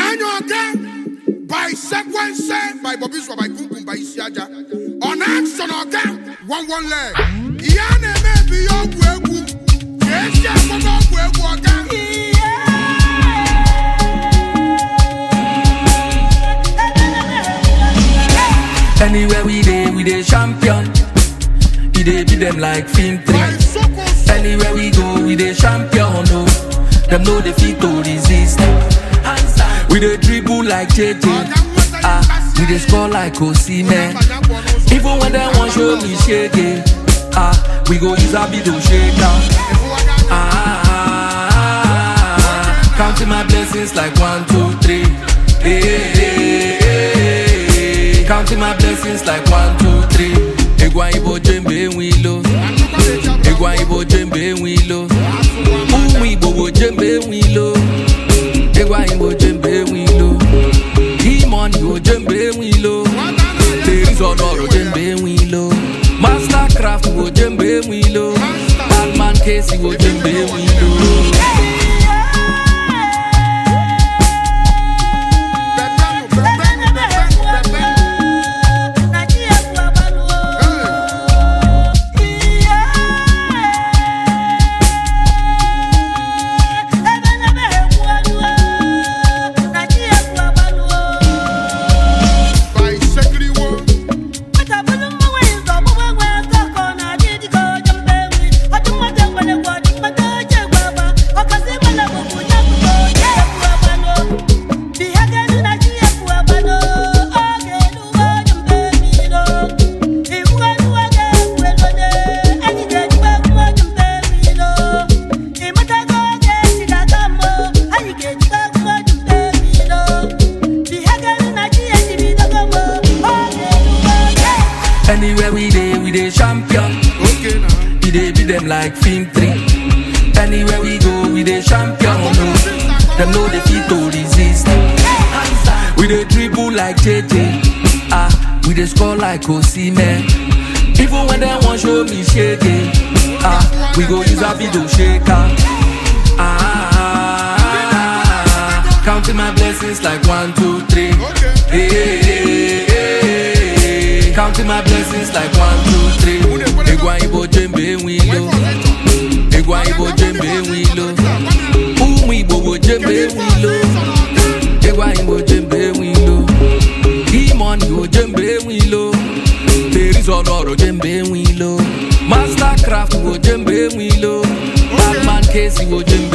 Onanya Oga by Sequence by Bobby Swa by Kumpum by Isiaja. On action Oga one one leg. Iya na-eme bi ya ọgwụ egwu. Ka esi akpọga ọgwụ egwu Oga. Anywhere we dey, we dey champion. We dey beat them like film By three. Soko So. Anywhere we go, we dey champion. No, them know they fit to resist. We dey dribble like JJ. Ah, we dey score like Osimhen. Even when they want show me shake ah, we go use a bit to shake down. Ah, counting my blessings like one, two, three. Hey, hey, hey, hey. Counting my blessings like one, two, three. Egwa ibo jembe wilo. Egwa ibo jembe wilo. Umu ibo bo jembe wilo. Egwa ibo jembe wilo. Demon ibo jembe wilo. Ladies on oro jembe wilo. Mastercraft ibo jembe wilo. Batman case ibo jembe wilo. By Sekiriwo. Anywhere we dey, we dey champion. Okay now. We dey beat them like film three. Anywhere we go, we dey champion. No, them know they fit to resist. We dey dribble like JJ. Ah, we dey score like Osimhen. Even when they want show me shake ah, we go use a video shaker. Ah, counting my blessings like one, two, three. Hey, hey, hey, hey. Counting my blessings like one, two, three. Egwa ibo jembe wilo. Egwa ibo jembe wilo. Umu ibo bo jembe wilo. Egwa ibo jembe wilo. Demon ibo jembe wilo. There is honor jembe wilo. Mastercraft ibo jembe wilo. Batman case ibo jembe